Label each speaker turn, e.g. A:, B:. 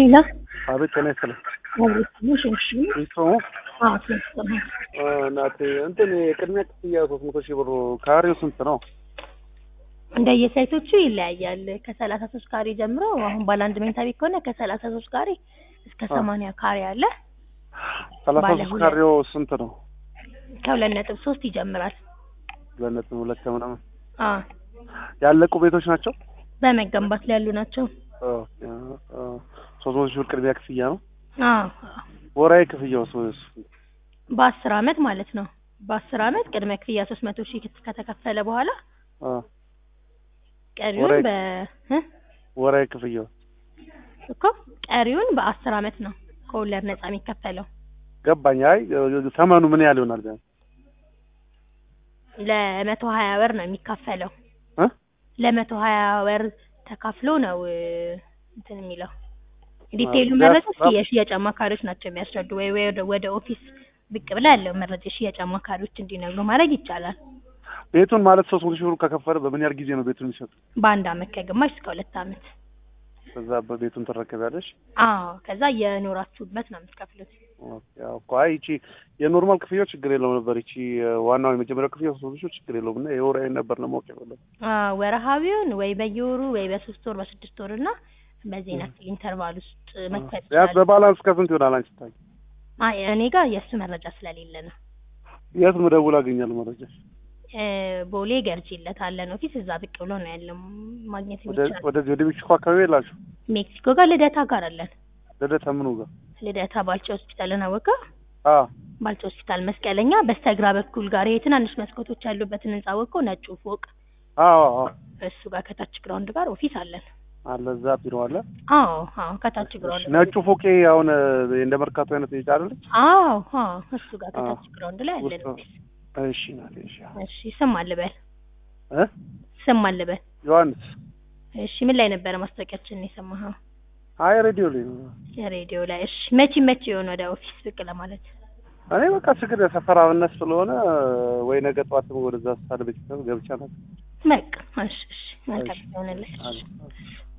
A: ሄሎ
B: አቤት ጤና ይስጥልኝ።
A: አቤት እሺ
B: ይስሙ
A: አዎ ስለሰማ
B: እናቴ እንትን የቅድሚያ ክፍያ ሶስት መቶ ሺህ ብሩ ካሬው ስንት ነው?
A: እንደየሳይቶቹ ይለያያል። ከሰላሳ ሶስት ካሬ ጀምሮ አሁን ባለ አንድ መኝታ ቤት ከሆነ ከሰላሳ ሶስት ካሬ እስከ ሰማንያ ካሬ አለ።
B: ሰላሳ
A: ባለ
B: ሶስት
A: ሁለት።
B: ካሬው ስንት ነው?
A: ከሁለት ነጥብ ሶስት ይጀምራል።
B: ሁለት ነጥብ ሁለት ምናምን
A: አዎ
B: ያለቁ ቤቶች ናቸው።
A: በመገንባት ላይ ያሉ ናቸው።
B: ኦኬ፣ አ፣ ሶስት መቶ ሺህ ብር ቅድሚያ ክፍያ ነው።
A: አዎ
B: ወራዊ ክፍያው ስ-
A: በአስር አመት ማለት ነው። በአስር አመት ቅድመ ክፍያ ሶስት መቶ ሺህ ከተከፈለ በኋላ
B: አ፣
A: ቀሪውን
B: ወራዊ-
A: በ እ?
B: ወራዊ ክፍያው
A: እኮ ቀሪውን በአስር አመት ነው ከወለድ ነጻ የሚከፈለው።
B: ገባኝ። አይ ተመኑ ምን ያህል ይሆናል? ቢያንስ
A: ለመቶ ሀያ ወር ነው የሚካፈለው።
B: እ?
A: ለመቶ ሀያ ወር ተካፍሎ ነው እ፣ እንትን የሚለው ዲቴይሉ
B: ቢያንስ-
A: መረጃ እስኪ የሽያጭ አማካሪዎች ናቸው የሚያስረዱ። ወይ ወይ ወደ- ወደ ኦፊስ ብቅ ብላ ያለው መረጃ የሽያጭ አማካሪዎች እንዲነግሩ ማድረግ ይቻላል።
B: ቤቱን ማለት ሶስት መቶ ሺህ ብር ከከፈለ በምን ያህል ጊዜ ነው ቤቱን የሚሰጥ?
A: በአንድ አመት ከግማሽ እስከ ሁለት አመት።
B: ከዛ በቤቱን ትረከቢያለሽ።
A: አዎ ከዛ የኖራችሁበት ነው የምትከፍሉት።
B: ኦኬ፣ አዎ እኮ አይ ይቺ የኖርማል ክፍያው ችግር የለውም ነበር። ይቺ ዋናው የመጀመሪያው ክፍያ ሶስት መቶ ሺህ ችግር የለውም እና የወራዊ ነበር ለማወቅ የፈለኩት።
A: አዎ ወረሃዊውን ወይ በየወሩ ወይ በሶስት ወር በስድስት ወር እና በዚህ ያክል ኢንተርቫል ውስጥ መክፈል
B: ቢያንስ
A: ይችላል።
B: በባላንስ ከስንት ይሆናል? አንቺ ታይ
A: አይ እኔ ጋር የእሱ መረጃ ስለሌለ ነው።
B: የት ምደውል አገኛለሁ መረጃ?
A: እ፣ ቦሌ ገርጂለት አለን ኦፊስ እዛ ብቅ ብሎ ነው ያለው ማግኘት
B: ወደ
A: የሚቻል።
B: ወደዚህ ወደ ሜክሲኮ አካባቢ የላችሁ?
A: ሜክሲኮ ጋር ልደታ ጋር አለን።
B: ልደታ ምኑ ጋር?
A: ልደታ ባልቻ ሆስፒታልን አወቀው?
B: አዎ
A: ባልቻ ሆስፒታል መስቀለኛ በስተግራ በኩል ጋር ይሄ ትናንሽ መስኮቶች ያሉበትን ህንጻ አወቀው? ነጩ ፎቅ
B: አዎ አዎ
A: እሱ ጋር ከታች ግራውንድ ጋር ኦፊስ አለን።
B: አለ እዛ ቢሮ አለ።
A: አዎ አዎ ከታች ግራውንድ ጋር
B: ነጩ ፎቄ አሁን እንደ መርካቶ አይነት ቤት አይደለች?
A: አዎ አዎ እሱ ጋር
B: አዎ።
A: ከታች ግራውንድ ላይ አለን
B: ውስጥ-
A: ኦፊስ።
B: እሺ ናት። እሺ
A: እሺ ስም አልበል
B: እ
A: ስም አልበል።
B: ዮሐንስ
A: እሺ ምን ላይ ነበረ ማስታወቂያችንን የሰማኸው?
B: አይ ሬዲዮ ላይ ነው።
A: ሬዲዮ ላይ። እሺ መቼ መቼ የሆነ ወደ ኦፊስ ብቅ ለማለት?
B: እኔ በቃ ችግር የሰፈር አብነት ስለሆነ ወይ ነገ ጠዋት ወደዛ ሳለ ቤተሰብ ገብቻ ነበር።
A: በቃ እሺ እሺ መልካም
B: እሺ።
A: ይሆንልህ።
B: አለ።